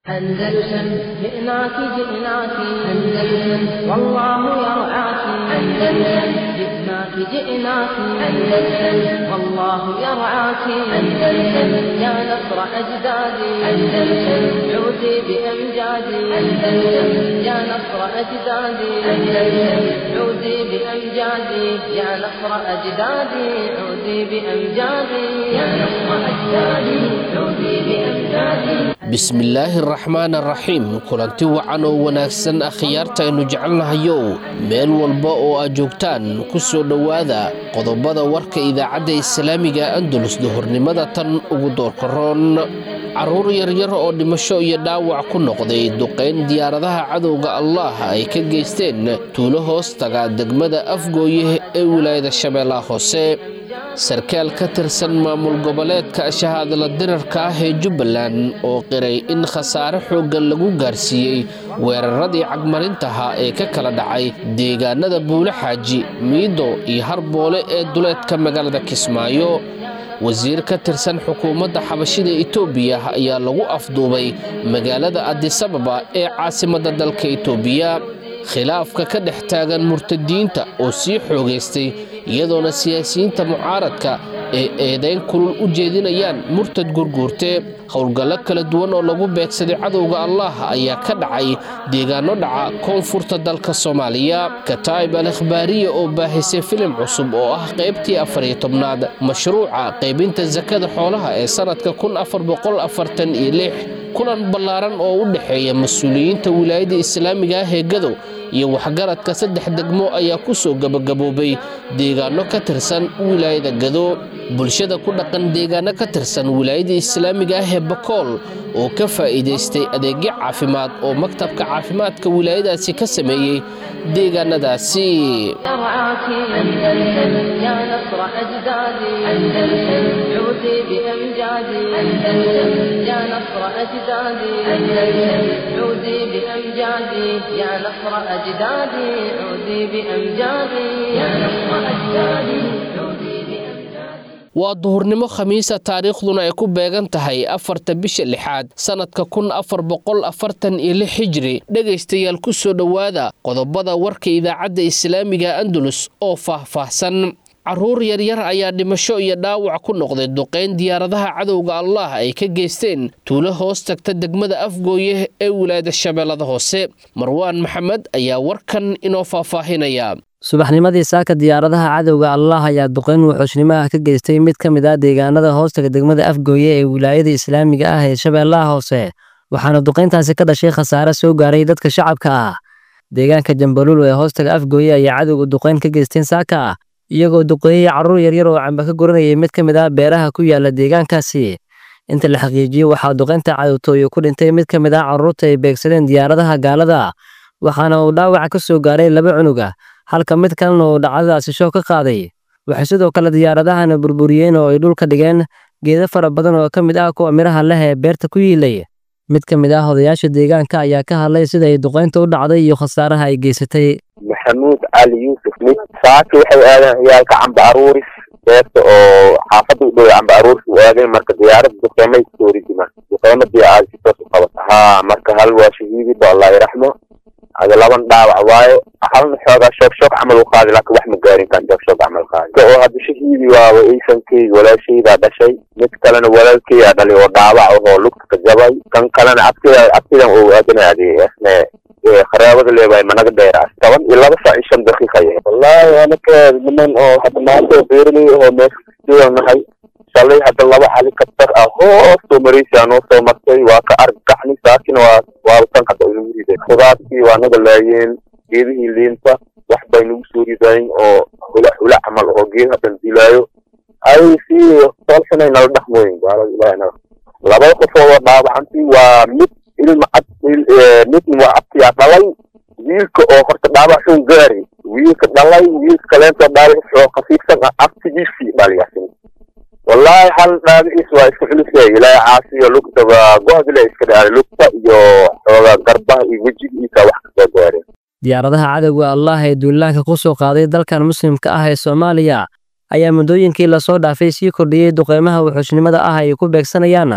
أندلسن جئناك جئناك أندلسن والله يرعاك أندلسن جئناك جئناك أندلسن والله يرعاك أندلسن يا نصر أجدادي أندلسن عودي بأمجادي أندلسن يا نصر أجدادي أندلسن عودي بأمجادي يا نصر أجدادي عودي بأمجادي يا نصر أجدادي عودي بأمجادي bismillaahi araxmaan araxiim kulanti wacan oo wanaagsan akhyaartaaynu jecelnahayow meel walba oo aad joogtaan ku soo dhowaada qodobada warka idaacadda islaamiga andalus duhurnimada tan ugu doorkaroon carruur yaryar oo dhimasho iyo dhaawac ku noqday duqayn diyaaradaha cadowga allah ay ka geysteen tuulo hoos taga degmada afgooye ee wilaayada shabeellaha hoose sarkaal ka tirsan maamul goboleedka shahaadla dirarka ah ee jubbaland oo qiray in khasaare xooggan lagu gaarsiiyey weeraradii cagmarintaha ee ka kala dhacay deegaanada buule xaaji miido iyo harboole ee duleedka magaalada kismaayo wasiir ka tirsan xukuumadda xabashida etoobiya ayaa lagu afduubay magaalada adisababa ee caasimadda dalka etoobiya khilaafka ka dhex taagan murtadiinta oo sii xoogaystay iyadoona siyaasiyiinta mucaaradka ee eedayn kulul u jeedinayaan murtad gurguurte howlgallo kala duwan oo lagu beegsaday cadowga allah ayaa ka dhacay deegaano dhaca koonfurta dalka soomaaliya kataa'ib al ikhbaariya oo baahisay filim cusub oo ah qaybtii afariyo tobnaad mashruuca qaybinta sakada xoolaha ee sannadka kun afar boqol afartan iyo lix kulan ballaaran oo u dhexeeya mas-uuliyiinta wilaayadda islaamiga ah ee gadow iyo waxgaradka saddex degmo ayaa ku soo gebagaboobay deegaano ka tirsan wilaayada gado bulshada ku dhaqan deegaano ka tirsan wilaayada islaamiga ah ee bakool oo ka faa'iidaystay adeegyo caafimaad oo maktabka caafimaadka wilaayadaasi ka sameeyey deegaanadaasi يرعاك أندلسن يا نصر أجدادي أندلسن عودي بأمجادي أندلسن يا نصر أجدادي أندلسن عودي بأمجادي يا نصر أجدادي عودي بأمجادي يا نصر أجدادي عودي بأمجادي waa duhurnimo khamiisa taariikhduna ay ku beegan tahay afarta bisha lixaad sannadka kun afar boqol afartan iyo lix hijri dhegaystayaal ku soo dhowaada qodobada warka idaacadda islaamiga andalus oo faah-faahsan carruur yaryar ayaa dhimasho iyo dhaawac ku noqday duqayn diyaaradaha cadowga allah ay ka geysteen tuulo hoos tagta degmada afgooye ee wilaayada shabeellada hoose marwaan maxamed ayaa warkan inoo faahfaahinaya subaxnimadii saaka diyaaradaha cadowga allah ayaa duqayn wuxuushnimo ah ka geystay mid ka mid ah deegaanada hoostaga degmada afgooye ee wilaayada islaamiga ah ee shabeellaha hoose waxaana duqayntaasi ka dhashay khasaare soo gaaray dadka shacabka ah deegaanka jambaluul ee hoostaga afgooye ayaa cadowga duqayn ka geysteen saaka ah iyagoo duqeeyey carruur yaryar oo camba ka guranayay mid ka mid ah beeraha ku yaala deegaankaasi inta la xaqiijiyey waxaa duqaynta cadowtooyo ku dhintay mid ka mid ah carruurta ay beegsadeen diyaaradaha gaalada waxaana uu dhaawaca ka soo gaaray laba cunug ah halka mid kalena uu dhacdadaasi shoo ka qaaday waxay sidoo kale diyaaradahana burburiyeen oo ay dhulka dhigeen geedo fara badan oo ka mid ah kuwa midhaha leh ee beerta ku yiilay mid ka mid ah odayaasha deegaanka ayaa ka hadlay sida ay duqaynta u dhacday iyo khasaaraha ay geysatay maxamuud cali yuusuf mid saaki waxay aadeen ciyaalka camba aruuris beerta oo xaafadda u dhow camba aruuris u aadeen marka diyaarada duqeymay soo ridima duqeymadii aad si toos u qabata haa marka hal waa shahiidiba allah iraxmo ada laban dhaawac waayo halna xoogaa shoog shoog camal u qaadi laakiin wax ma gaarin kan shoog shoog camal qaadi oo hadda shahiidi waaba eysankeyga walaashaydaa dhashay mid kalena walaalkeyaa dhalay oo dhaawac ahoo lugta ka jabay kan kalena abtida abtidan oo aadanaade asne kharaabada leebahay managa dheeraas toban iyo laba saac iyo shan daqiiqa yahay wallaahi anaka niman oo hadda maanta beeraley ahoo meesha nahay shalay hadda laba helicopter ah hoos soo maraysa noo soo martay waa ka argagaxnay saakina waa waaba tan hadda inagu riday khudaartii waa naga laayeen geedihii liinta wax bay nagu soo ridayn oo hula hula camal oo geed haddan dilaayo ay si soolxunay nala dhaqmooyin gaalada ilahi naga labada qofood oo dhaawacantii waa mid ilma cad midna waa abtiyaa dhalay wiilka oo horta dhaawac xun gaari wiilka dhalay wiilka kaleentoo dhaawac xoo khafiifsan ah abtigiisii dhaliyasin wallaahi hal dhaabicis waa isku culusay ilaahay caasiyo lugta waa go-dile iska dhaaray lugta iyo xoogaa garbaha iyo wejigiisa wax kasoo gaareen diyaaradaha cadowga allah ee duulaanka ku soo qaaday dalkan muslimka ah ee soomaaliya ayaa muddooyinkii lasoo dhaafay sii kordhiyey duqeymaha wuxuushnimada ah ay ku beegsanayaan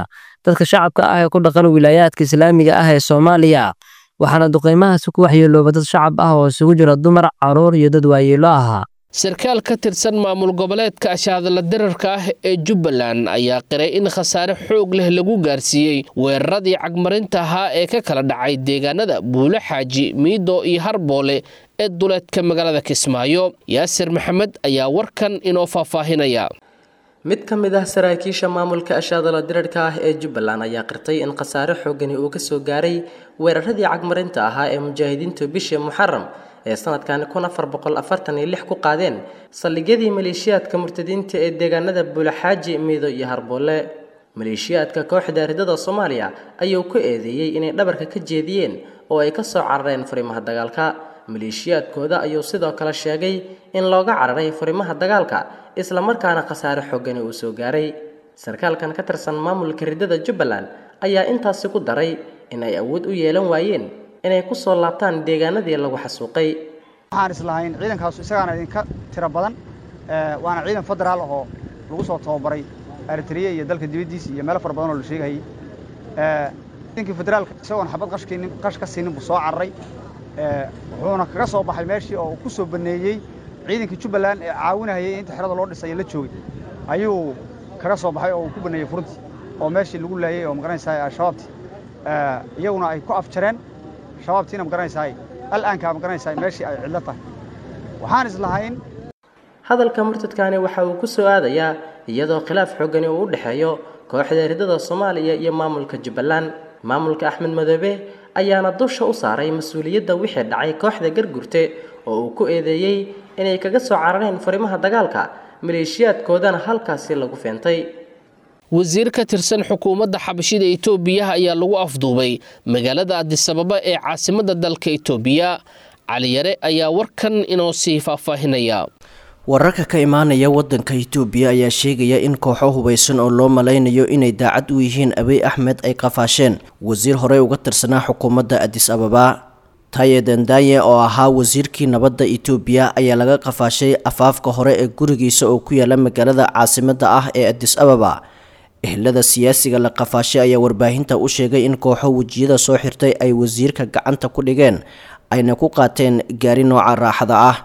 dadka shacabka ah ee ku dhaqan wilaayaadka islaamiga ah ee soomaaliya waxaana duqeymahaasi ku waxyeelooba dad shacab ah oo isugu jira dumar caruur iyo dad waayeelo ahaa sarkaal ka tirsan maamul goboleedka ashaadala dirarka ah ee jubbaland ayaa qiray in khasaare xoog leh lagu gaarsiiyey weeraradii cagmarinta ahaa ee ka kala dhacay deegaanada buulo xaaji miido iyo harboole ee duleedka magaalada kismaayo yaasir maxamed ayaa warkan inoo faahfaahinaya mid ka mid ah saraakiisha maamulka ashaadala dirarhka ah ee jubbaland ayaa qirtay in khasaare xoogani uu ka soo gaaray weeraradii cagmarinta ahaa ee mujaahidiintu bishii muxaram ee sanadkan kun afar boqol afartan iyo lix ku qaadeen saldhigyadii maleeshiyaadka murtadiinta ee deegaanada buulaxaaji miido iyo harboole maleeshiyaadka kooxda ridada soomaaliya ayuu ku eedeeyey inay dhabarka ka jeediyeen oo ay ka soo carareen furimaha dagaalka maleeshiyaadkooda ayuu sidoo kale sheegay in looga cararay furimaha dagaalka islamarkaana khasaare xoogani uu soo gaaray sarkaalkan ka tirsan maamulka ridada jubbaland ayaa intaasi ku daray in ay awood u yeelan waayeen inay ku soo laabtaan deegaanadii lagu xasuuqay waxaan islahayn ciidankaasu isagaana idinka tiro badan waana ciidan federaal ahoo lagu soo tababaray eritriya iyo dalka dibaddiisa iyo meelo fara badan oo la sheegayay ciidankii federaalka isagoon xabad qashkinin qash ka siinin buu soo cararay wuxuuna kaga soo baxay meeshii oo uu ku soo baneeyey ciidankii jubbaland ee caawinahayay inta xerada loo dhisay la joogay ayuu kaga soo baxay oo uu ku baneeyey furuntii oo meeshii lagu laayay oo magaranaysaa al-shabaabtii iyaguna ay ku afjareen shabaabtiina magaranaysaa al'aanka magaranaysaa meeshii ay cidlo tahay waxaan islahayn hadalka murtadkani waxa uu ku soo aadayaa iyadoo khilaaf xoogani uu u dhexeeyo kooxda ridada soomaaliya iyo maamulka jubbaland maamulka axmed madoobe ayaana dusha u saaray mas-uuliyadda wixii dhacay kooxda gargurte oo uu ku eedeeyey inay kaga soo carareen furimaha dagaalka maleeshiyaadkoodana halkaasi lagu feentay wasiir ka tirsan xukuumadda xabashida itoobiya ayaa lagu afduubay magaalada adisababa ee caasimadda dalka itoobiya caliyare ayaa warkan inoo sii faahfaahinaya wararka ka imaanaya wadanka itoobiya ayaa sheegaya in kooxo hubaysan oo loo malaynayo inay daacad u yihiin abiy axmed ay qafaasheen wasiir horey uga tirsanaa xukuumadda adis ababa taye dandaye oo ahaa wasiirkii nabadda itoobiya ayaa laga qafaashay afaafka hore ee gurigiisa oo ku yaala magaalada caasimadda ah ee adis ababa ehlada siyaasiga la qafaashay ayaa warbaahinta u sheegay in kooxo wejiyada soo xirtay ay wasiirka gacanta ku dhigeen ayna ku qaateen gaari nooca raaxada ah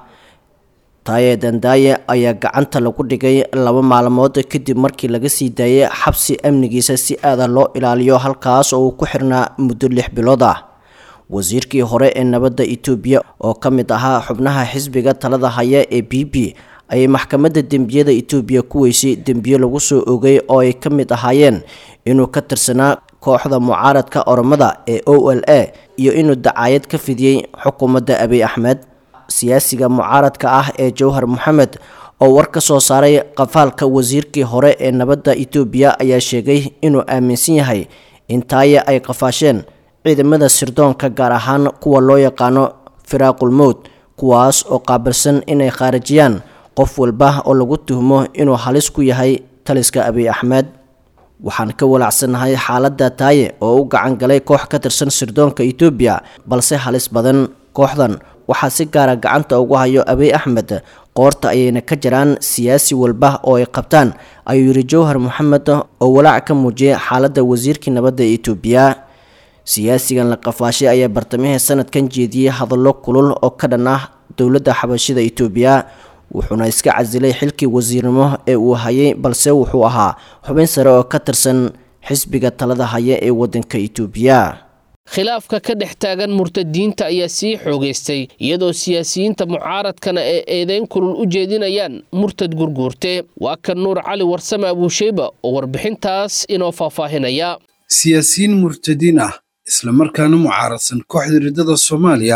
taaye dandaye ayaa gacanta lagu dhigay laba maalmood kadib markii laga sii daayay xabsi amnigiisa si aada loo ilaaliyo halkaas oo uu ku xirnaa muddo lix bilood ah wasiirkii hore ee nabadda itoobiya oo ka mid ahaa xubnaha xisbiga talada haya ee b b ayay maxkamadda dembiyada itoobiya ku weysay dembiyo lagu soo ogay oo ay ka mid ahaayeen inuu ka tirsanaa kooxda mucaaradka oromada ee o l a iyo inuu dacaayad ka fidiyey xukuumadda abiy axmed siyaasiga mucaaradka ah ee jowhar moxamed oo war ka soo saaray qafaalka wasiirkii hore ee nabadda itoobiya ayaa sheegay inuu aaminsan yahay in taaye ay qafaasheen ciidamada sirdoonka gaar ahaan kuwa loo yaqaano firaaqul mowd kuwaas oo qaabilsan inay khaarijiyaan qof walba oo lagu tuhmo inuu halis ku yahay taliska abiy axmed waxaan ka walaacsanahay xaaladda taaye oo u gacan galay koox ka tirsan sirdoonka itoobiya balse halis badan kooxdan waxaa si gaara gacanta ugu hayo abiy axmed qoorta ayayna ka jiraan siyaasi walba oo ay qabtaan ayuu yidhi jowhar moxamed oo walaac ka muujiyay xaaladda wasiirkii nabadda itoobiya siyaasigan la qafaashay ayaa bartamihii sanadkan jeediyey hadallo kulul oo ka dhan ah dowladda xabashida itoobiya wuxuuna iska casilay xilkii wasiirnimo ee uu hayay balse wuxuu ahaa xubin sare oo ka tirsan xisbiga talada haya ee waddanka itoobiya khilaafka ka dhex taagan murtadiinta ayaa sii xoogaystay iyadoo siyaasiyiinta mucaaradkana ee eedeyn kulul u jeedinayaan murtad gurguurte waa kan nuur cali warsame abuusheyba oo warbixintaas inoo faahfaahinaya siyaasiyiin murtadiin ah islamarkaana mucaaradsan kooxda riddada soomaaliya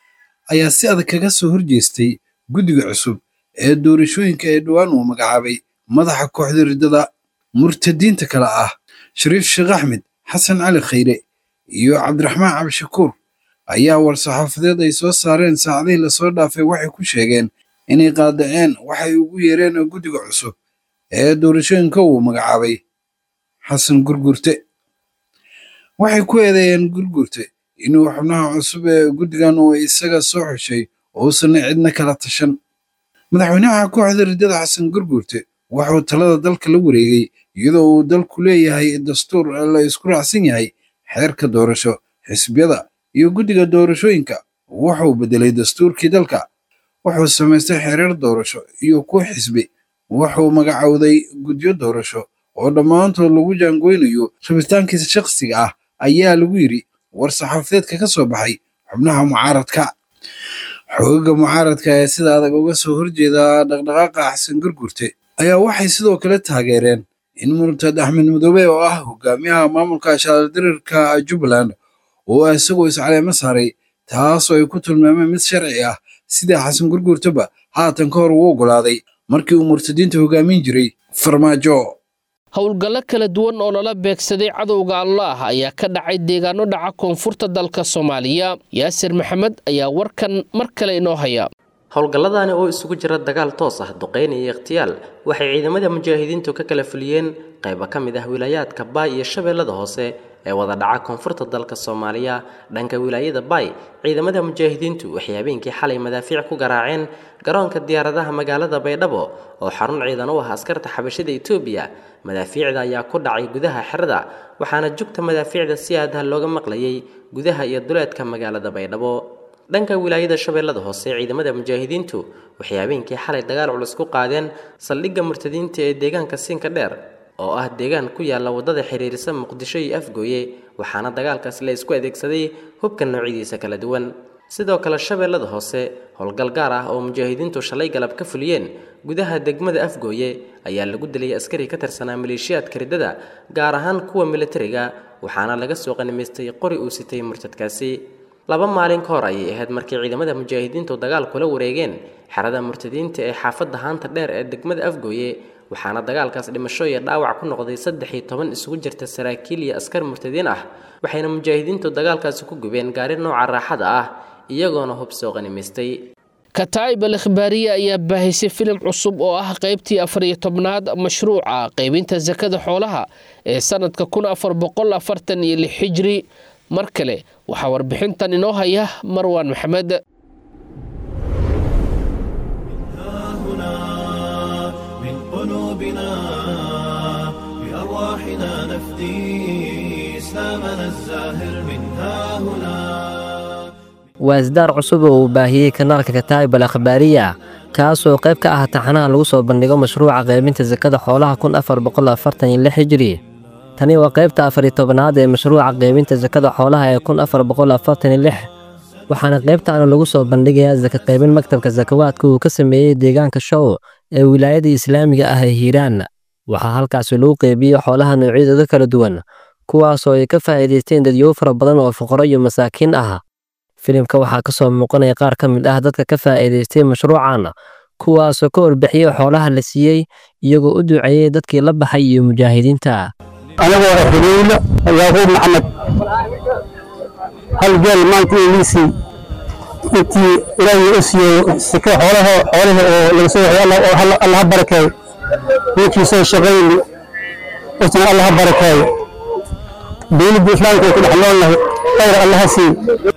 ayaa si adag kaga soo horjeestay guddiga cusub ee doorashooyinka ee dhowaan uu magacaabay madaxa kooxda riddada murtadiinta kale ah shariif sheekh axmed xasan cali khayre iyo cabdiraxmaan cabdishakuur ayaa war-saxaafadeed ay soo saareen saacadihii lasoo dhaafay waxay ku sheegeen inay qaadaceen waxay ugu yeereen guddiga cusub ee doorashooyinka uu magacaabay xasan gurgurte waxay ku eedeeyeen gurgurte inuu xubnaha cusub ee guddigan uu isaga soo xushay uusan cidna kala tashan madaxweynaha kooxda riddada xasan gurgurte wuxuu talada dalka la wareegay iyadoo uu dalku leeyahay dastuur la isku raacsan yahay xeerka doorasho xisbiyada iyo guddiga doorashooyinka wuxuu beddelay dastuurkii dalka wuxuu samaystay xeerar doorasho iyo kuwa xisbi wuxuu magacowday guddiyo doorasho oo dhammaantood lagu jaangoynayo rabitaankiisa shakhsiga ah ayaa lagu yidhi war saxaafadeedka ka soo baxay xubnaha mucaaradka xoogaga mucaaradka ee sida adag uga soo horjeeda dhaqdhaqaaqa xasan gurgurte ayaa waxay sidoo kale taageereen in murtad axmed madoobe oo ah hogaamiyaha maamulka shaardirirka jubbaland oo isagoo iscaleemo saaray taasoo ay ku tilmaameen mid sharci ah sida xasan gurgurtaba haatan ka hor uu oggolaaday markii uu murtadiinta hogaamin jiray farmaajo howlgallo kala duwan oo lala beegsaday cadowga allaah ayaa ka dhacay deegaano dhaca koonfurta dalka soomaaliya yaasir maxamed ayaa warkan mar kale inoo haya howlgalladani oo isugu jira dagaal toos ah duqeyn iyo ikhtiyaal waxay ciidamada mujaahidiintu ka kala fuliyeen qaybo ka mid ah wilaayaadka baay iyo shabeellada hoose ee wada dhaca koonfurta dalka soomaaliya dhanka wilaayada baay ciidamada mujaahidiintu waxay habeenkii xalay madaafiic ku garaaceen garoonka diyaaradaha magaalada baydhabo oo xarun ciidan u ah askarta xabashida etoobiya madaafiicda ayaa ku dhacay gudaha xerada waxaana jugta madaafiicda si aadaha looga maqlayay gudaha iyo duleedka magaalada baydhabo dhanka wilaayada shabeellada hoose ciidamada mujaahidiintu waxay habeenkii xalay dagaal culus ku qaadeen saldhigga murtadiinta ee deegaanka siinka dheer oo ah deegaan ku yaalla waddada xiriirisa muqdisho iyo afgooye waxaana dagaalkaas la isku adeegsaday hubka noocyadiisa kala duwan sidoo kale shabeellada hoose howlgal gaar ah oo mujaahidiintu shalay galab ka fuliyeen gudaha degmada afgooye ayaa lagu dilay askari ka tirsanaa maleeshiyaadka riddada gaar ahaan kuwa militariga waxaana laga soo qanimaystay qori uu sitay murtadkaasi laba maalin ka hor ayay ahayd markii ciidamada mujaahidiintu dagaal kula wareegeen xerada murtadiinta ee xaafadda haanta dheer ee degmada afgooye waxaana dagaalkaas dhimasho iyo dhaawac ku noqday saddex iyo toban isugu jirta saraakiil iyo askar murtadiin ah waxayna mujaahidiintu dagaalkaasi ku gubeen gaari nooca raaxada ah iyagoona hub soo qanimaystay kataa'ib al ikhbaariye ayaa baahisay filim cusub oo ah qaybtii afar iyo tobnaad mashruuca qaybinta sakada xoolaha ee sanadka kun afar boqol afartan iyo lix xijri mar kale waxaa warbixintan inoo haya marwaan maxamed waa isdaar cusub oo uu baahiyey kanaalka kataa'ib al akhbaariya kaasoo qayb ka ah taxanaha lagu soo bandhigo mashruuca qaybinta sakada xoolaha kun afar boqol afartan iyo lix hijri tani waa qaybta afar iyo tobanaad ee mashruuca qaybinta sakada xoolaha ee kun afar boqol afartan iyo lix waxaana qaybtaana lagu soo bandhigayaa saka qaybin maktabka sakawaadka uu ka sameeyey deegaanka show ee wilaayada islaamiga ah ee hiiraan waxaa halkaasi lagu qeybiyey xoolaha noocyadooda kala duwan kuwaasoo ay ka faa'iidaysteen dadyow fara badan oo fuqaro iyo masaakiin ah filimka waxaa ka soo muuqanaya qaar ka mid ah dadka ka faa'iidaystay mashruucan kuwaasoo ka warbixiyey xoolaha la siiyey iyagoo u duceeyey dadkii la baxay iyo mujaahidiinta anigoo ah xuduulo yaaquub maxamed hal geel maanta iliisii intii ilaahay u siiyey sika xoolaha xoolaha oo laga soo waxay allah ha barakeeyo ninkii soo shaqayni isna allah ha barakeeyo dowladda islaamka ay ku dhex noolnahay khayr allah ha siiyo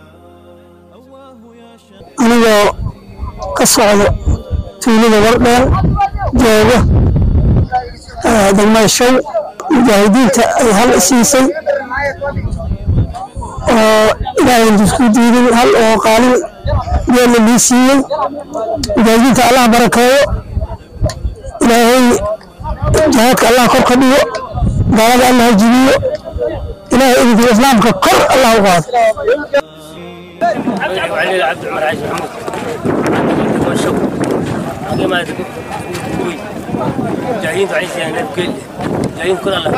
anigoo ka socdo tuulada wardheer jooga degmada show mujaahidiinta ay hal siisay oo ilaahay isku diiday hal oo qaalin geella lii siiyey mujaahidiinta allah barakeeyo ilaahay jihaadka allah kor ka dhigo gaalada allah jibiyo ilaahay idinka islaamka kor allah u qaado وعلي عبد العمر عايش محمود عندك الشوق باقي ما قوي جايين تعيش يعني كل جايين كل الله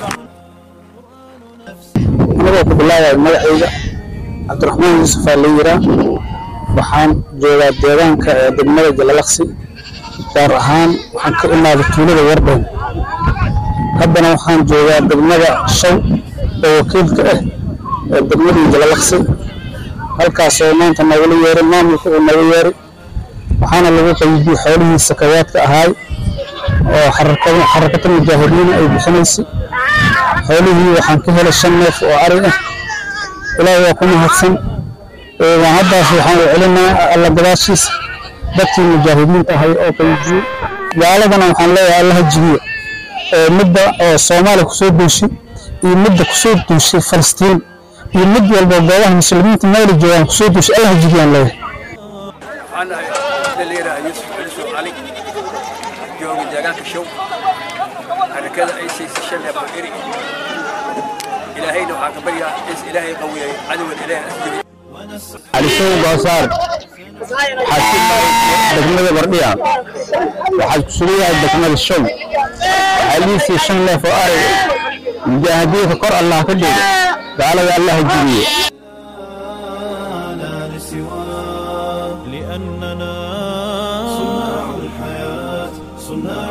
anagoo ku bilaabaya magacayga cabdiraxmaan yuusuf aa la yiraa waxaan joogaa deegaanka ee degmada jalalaqsi gaar ahaan waxaan ka imaaday tuulada wardhow haddana waxaan joogaa degmada shaw oo wakiilka ah ee degmadii jalalaqsi halkaasoo maanta nagula yeeray maamulka uu naga yeeray waxaana lagu qaybiyey xoolihii sakawaadka ahaay oo xarakada mujaahidiina ay bixinaysay xoolihii waxaan ka helay shan neef oo ari ah ilaahay waa ku mahadsan waan haddaas waxaan u celinaa alla gadaashiisa dadkii mujaahidiinta ahay oo qaybiyey gaaladana waxaan leeyahay allaha jibiyo midda oo soomaaliya kusoo duushay iyo midda kusoo duushay falastiin iyo mid walba goobaha muslimiinta meela joogaan kusoo duushay allah jigiyaan leeyahay waxaan ahay dhalinyara yuusuf caliso cali jooga deegaanka show xarakada ay siisay shan neef oo eri ilaahayna waxaan ka baryaa is ilaahay qawiyay cadowgan ilaahay asjiri calisow goosaar xaasimaay degmada bardhiya waxaad ku sugan yahay degmada show waxaa liisii shan neef oo arag mujaahidiinka kor allah ka dhigo gaalada allah jibiye لأننا صناع الحياة صناع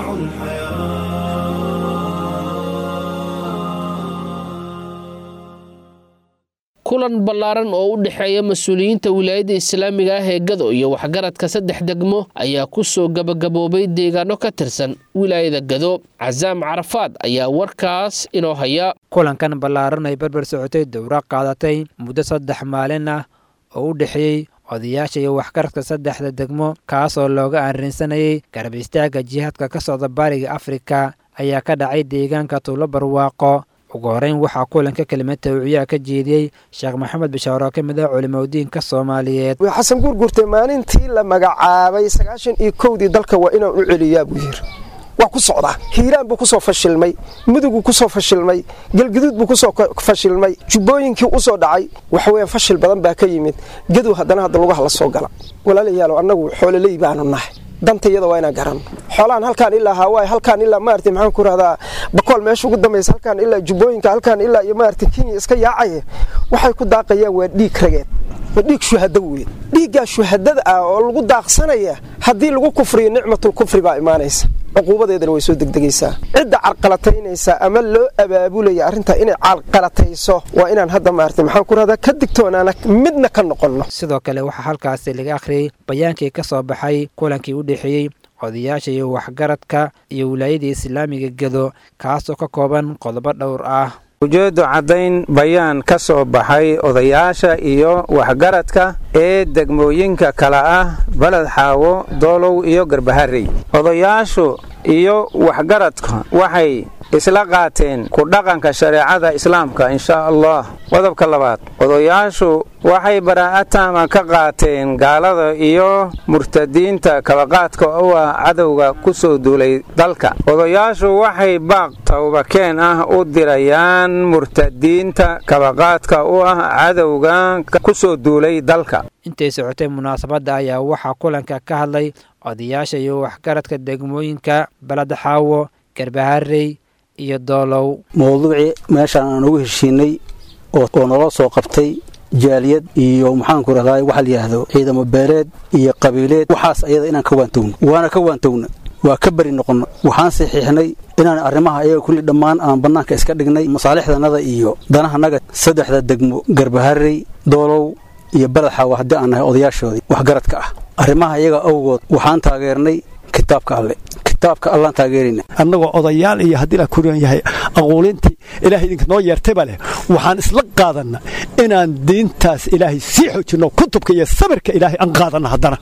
kulan ballaaran oo u dhexeeya mas-uuliyiinta wilaayadda islaamiga ah ee gado iyo waxgaradka saddex degmo ayaa ku soo gabagaboobay deegaano ka tirsan wilaayada gado casaam carafaad ayaa warkaas inoo haya kulankan ballaaran ay barbar socotay dowra qaadatay muddo saddex maalin ah oo u dhexeeyey odayaasha iyo waxgaradka saddexda degmo kaasoo looga arrinsanayay garab istaagga jihaadka ka socda bariga afrika ayaa ka dhacay deegaanka tuulo barwaaqo ugu horeyn waxaa kulanka kelimad tawciyaa ka jeediyey sheekh maxamed bishaar oo ka mid ah culimadiinka soomaaliyeed xasan guurguurte maalintii la magacaabay sagaashan iyo kowdii dalka waa inaan u celiyaa buu yiri waa ku socdaa hiiraan buu kusoo fashilmay muduguu kusoo fashilmay galguduud buu kusoo fashilmay jubbooyinkii usoo dhacay waxaweyaan fashil badan baa ka yimid gadow haddana hadda lugaha la soo gala walaalayaalo annagu xoololey baanu nahay danta iyada waa inaan garanno xoolaan halkaan ilaa hawaayi halkaan ilaa maarata maxaan ku rahdaa bakool meesha ugu dambaysa halkaan ilaa jubbooyinka halkaan ilaa iyo maarata kenya iska yaacaya waxay ku daaqayaan waa dhiig rageed waa dhiig shuhado weeye dhiiggaa shuhadada ah oo lagu daaqsanaya haddii lagu kufriyo nicmatul kufri baa imaanaysa cuquubadeedana way soo degdegaysaa cidda carqalataynaysa ama loo abaabulaya arrintaa inay carqalatayso waa inaan hadda maarata maxaan ku rahdaa ka digtoonaana midna ka noqonno sidoo kale waxaa halkaasi laga akhriyey bayaankii ka soo baxay kulankii u dhexeeyey odayaasha iyo waxgaradka iyo wilaayadii islaamiga gedo kaasoo ka kooban qodobo dhowr ah ujeeddu caddayn bayaan ka soo baxay odayaasha iyo waxgaradka ee degmooyinka kale ah baled xaawo doolow iyo garbaharey odayaashu iyo waxgaradka waxay isla qaateen ku dhaqanka shareecada islaamka inshaa allah qodobka labaad odayaashu waxay baraa'ataama ka qaateen gaalada iyo murtadiinta kabaqaadka u ah cadowga ku soo duulay dalka odayaashu waxay baaq tawbakeen ah u dirayaan murtadiinta kabaqaadka u ah cadowga ku soo duulay dalka intay socotay munaasabadda ayaa waxaa kulanka ka hadlay odayaasha iyo waxgaradka degmooyinka baled xaawo garbaharey iyo doolow mowduucii meeshaan aan ugu heshiinay oo naloo soo qabtay jaaliyad iyo maxaanku rahdaa waxa la yidhaahdo ciidamo beeleed iyo qabiileed waxaas ayada inaan ka waantowno waana ka waantowna waa ka beri noqonno waxaan saxiixnay inaan arrimaha ayaga kulli dhammaan aan bannaanka iska dhignay masaalixdanada iyo danahanaga saddexda degmo garbaharey doolow iyo baled xaawa haddii aan nahay odayaashoodii waxgaradka ah arrimaha iyaga awgood waxaan taageernay kitaabka alle kitaabka allaan taageerayna annagoo odayaal iyo haddii la kuriyan yahay aquulintii ilaahay idinka noo yeertayba leh waxaan isla qaadanna inaan diintaas ilaahay sii xoojinno kutubka iyo sabirka ilaahay aan qaadanna haddana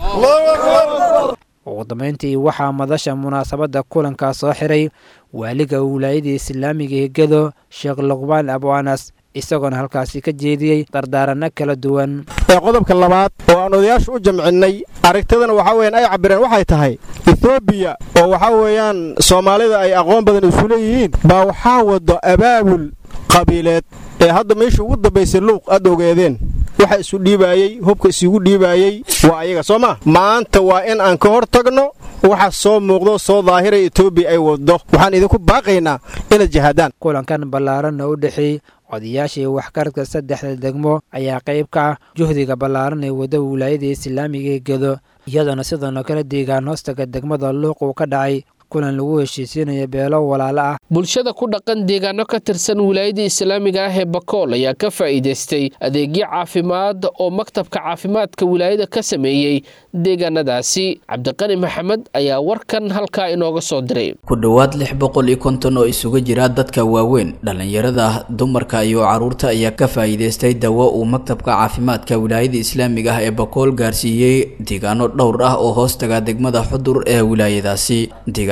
ugu dambayntii waxaa madasha munaasabadda kulankaa soo xiray waaliga wilaayadii islaamiga ee gedo sheekh luqbaan abu anas isagoona halkaasi ka jeediyey dardaaranno kala duwan ee qodobka labaad oo aan odayaashu u jamcinnay aragtidana waxaa weyaan ay cabireen waxay tahay etoobiya oo waxaa weeyaan soomaalida ay aqoon badan isu leeyihiin baa waxaa wado abaabul qabiileed ee hadda meesha ugu dambaysay luuq aad ogeedeen waxa isu dhiibaayey hubka isugu dhiibaayey waa ayaga soo maa maanta waa in aan ka hor tagno waxa soo muuqdo soo daahira etoobiya ay waddo waxaan idinku baaqaynaa inaad jihaadaan kulankan ballaaran oo u dhexeeyey odayaasha iyo waxgaradka saddexda degmo ayaa qayb ka ah juhdiga ballaaran ee wadda wilaayada islaamiga ee gedo iyadoona sidoona kala deegaan hoostaga degmada luuq uu ka dhacay kulan lagu heshiisiinayo beelo walaalo ah bulshada ku dhaqan deegaano ka tirsan wilaayada islaamiga ah ee bakool ayaa ka faa'iidaystay adeegyo caafimaad oo maktabka caafimaadka wilaayada ka sameeyey deegaanadaasi cabdiqani maxamed ayaa warkan halkaa inooga soo diray ku dhowaad lix boqol iyo konton oo isugu jira dadka waaweyn dhallinyarada dumarka iyo caruurta ayaa ka faa'iidaystay dawo uu maktabka caafimaadka wilaayada islaamiga ah ee bakool gaarsiiyey deegaano dhowr ah oo hoostaga degmada xudur ee wilaayadaasi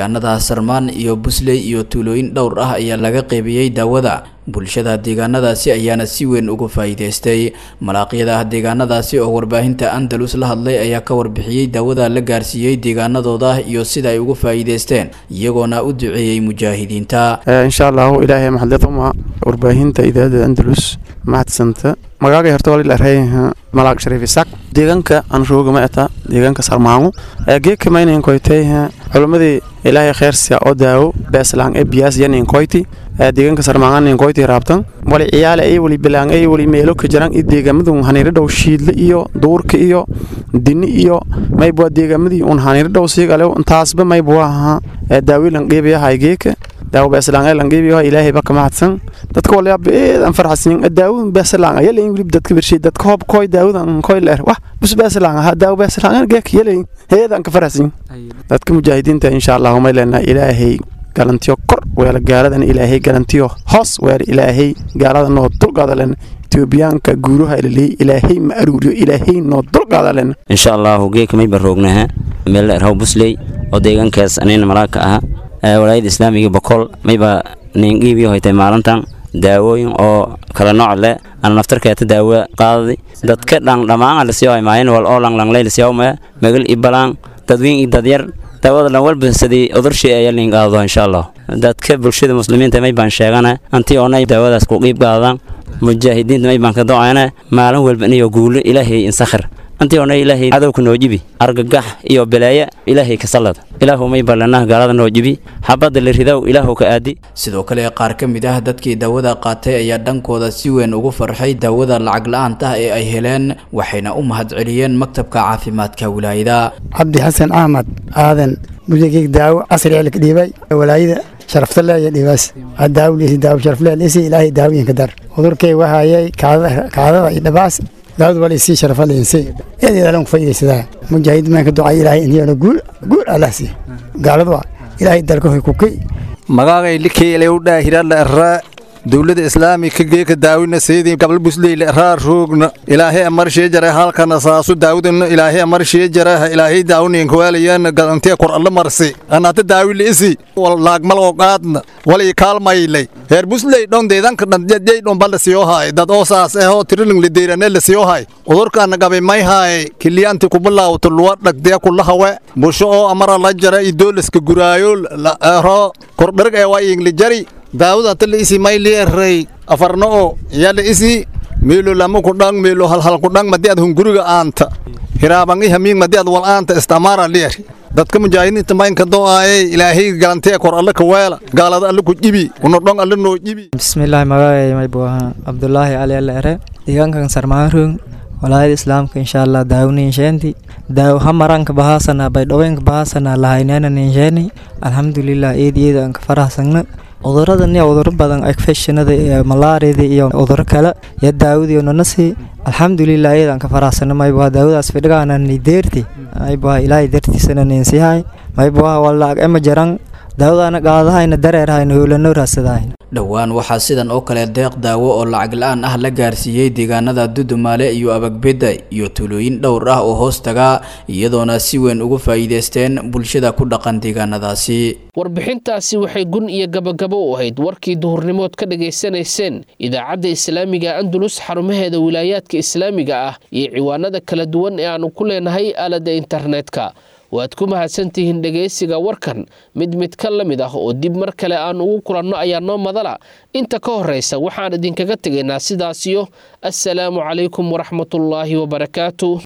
deegaanada sarmaan iyo busley iyo tuulooyin dhowr ah ayaa laga qeybiyey daawada bulshada deegaanadaasi ayaana si weyn uga faa'iidaystay malaaqyada deegaanadaasi oo warbaahinta andalus la hadlay ayaa ka warbixiyey daawada la gaarsiiyey deegaanadooda iyo sida ay uga faa'iidaysteen iyagoona u duceeyey mujaahidiinta insha allahu ilaahay maxadliyaduma warbaahinta idaacada andalus mahadsanta magaaga horta wali la reeyaha malaag shariif isaaq deegaanka aan rooga ma eta deegaanka sarmaango geeka maynayn koytay culimmadii ilaahay kheyrsiya oo daawo beeslaan ee biyaas yanin koyti deegaanka sarmaanganin koyti raabtan wali ciyaale ay wali bilaan ay wali meelo ka jiraan iyo deegaamadu haniiro dhow shiidle iyo duurka iyo dini iyo maybwa deegaamadii un haniiro dhow siigale taasba maybwa aha daawilan qeybayahay geeka daawo beeslaan ee langeebiyo ilaahay ba kama hadsan dadka wala beedan farxasin daawo beeslaan ayaa leeyin wili dadka birshay dadka hoob koy daawadan koy leer wax bus beeslaan ha daawo beeslaan geek yeelay heedan ka farxasin dadka mujaahidiinta insha Allah ma leena ilaahay galantiyo kor weela gaaladan ilaahay galantiyo hoos weer ilaahay gaalada noo dulqaada len etoobiyaanka guuraha ilaaliyay ilaahay ma aruuriyo ilaahay noo dulqaada len insha allahu geeka may barroognaha meel erhaw busley oo deegaankaas anina malaaka aha walaayada islaamiga boqol mayba ningiibiyo hoytay maalintan daawooyin oo kala nooc leh ana naftarkeeta daawo qaadadi dadka dhan dhammaan lasiyo maayin wal oo langlanglay lasiyo ma magal ibalaan dadweyn i dadyar daawada dhan walba sidii udurshi ayaa liin qaado insha allah dadka bulshada muslimiinta may baan sheegana antii oonay daawadaas ku qiib qaadaan mujaahidiinta may baan ka doocayna maalin walba inayo guulo ilaahay insakhir antii oonay ilaahay cadowka noo jibi argagax iyo balaaya ilaahay ka sallad ilaahu may ballanah gaalada noo jibi xabadda la ridow ilaahu ka aadi sidoo kale qaar ka mid ah dadkii daawada qaatay ayaa dhankooda si weyn ugu farxay daawada lacag la-aanta ee ay heleen waxayna u mahadceliyeen maktabka caafimaadka wilaayada cabdi xasan axmed aadan mudigig daawo casri eelka dhiibay walaayada sharaftalle iyo dhibaas daawliisi daawo sharafle lisi ilaahay daawooyinka dar cudurkay wahayay kaadada iyo dhabaas daawad wali sii sharafaleensi eedeedalan ku faa'iidaysadaa mujaahidiin maan ka ducay ilaahay iniyana guul guul allah sii gaaladu ilaahay dalka hoy kukay magaagay likeelay u dhaahirala arraa dowladda islaamika geeka daawina seedii gabal busleyla raa roogna ilaahay amarshee jara halkana saasu daawudana ilaahay amarshee jara ilaahay daawninka waalayan gadantee kor alla marsi anata daawila isi wal laagmal oo qaadna wali kaalmaylay heer busley dhon deedanka dhandjay dhon balla siyo haay dad oo saas eh oo tiriling lideerane la siyo haay udurkaana gabay may haay kiliyanti kubalaawto luwa dhagdee kulahawe busho oo amara la jara idoolaska guraayo ro kordharg ee waa ingli jari daawada tala isi mayli eray afarna oo yala isi meelo lama ku dhang meelo halhal ku dhang madi ad hunguriga aanta hiraabangi hamiing madi ad wal aanta istamara lier dadka mujaahidiinta maynka do'aaye ilaahay galantee kor alle ka weela gaalada alle ku jibi una dhong alle noo jibi bismillaahi magacay may buaha abdullaahi ali alle ere deegaankan sarmaarung walaayada islaamka insha allah daawninsheenti daaw hamaranka bahaasana baydhoweenka bahaasana lahaynena ninsheeni alxamdulilah eediyeeda aan ka farahsagna cuduradan iyo cuduro badan infectionada iyo malaariyada iyo cuduro kale iyo daawadii nonasi alxamdulilah iyadaan ka faraxsana maybuha daawadaas fidhigaana ni deerti maybuha ilaahay dartiisana ninsihay maybuha walaag ema jaran daawadaana qaadahayna dareerhayna howlano raasadahayn dhowaan waxaa sidan oo kale deeq daawo oo lacag la-aan ah la gaarsiiyey deegaanada dudumaale iyo abagbedda iyo tulooyin dhowr ah oo hoos taga iyadoona si weyn ugu faa'iidaysteen bulshada ku dhaqan deegaanadaasi warbixintaasi waxay gun iyo gabagabo u ahayd warkii duhurnimood ka dhagaysanayseen idaacadda islaamiga andalus xarumaheeda wilaayaadka islaamiga ah iyo ciwaanada kala duwan ee aanu ku leenahay aaladda internetka waad ku mahadsantihiin dhegaysiga warkan mid mid ka la mid ah oo dib mar kale aan ugu kulanno ayaa noo madala inta ka horraysa waxaan idinkaga tegaynaa sidaasiyo assalaamu calaykum waraxmatullaahi wabarakaatu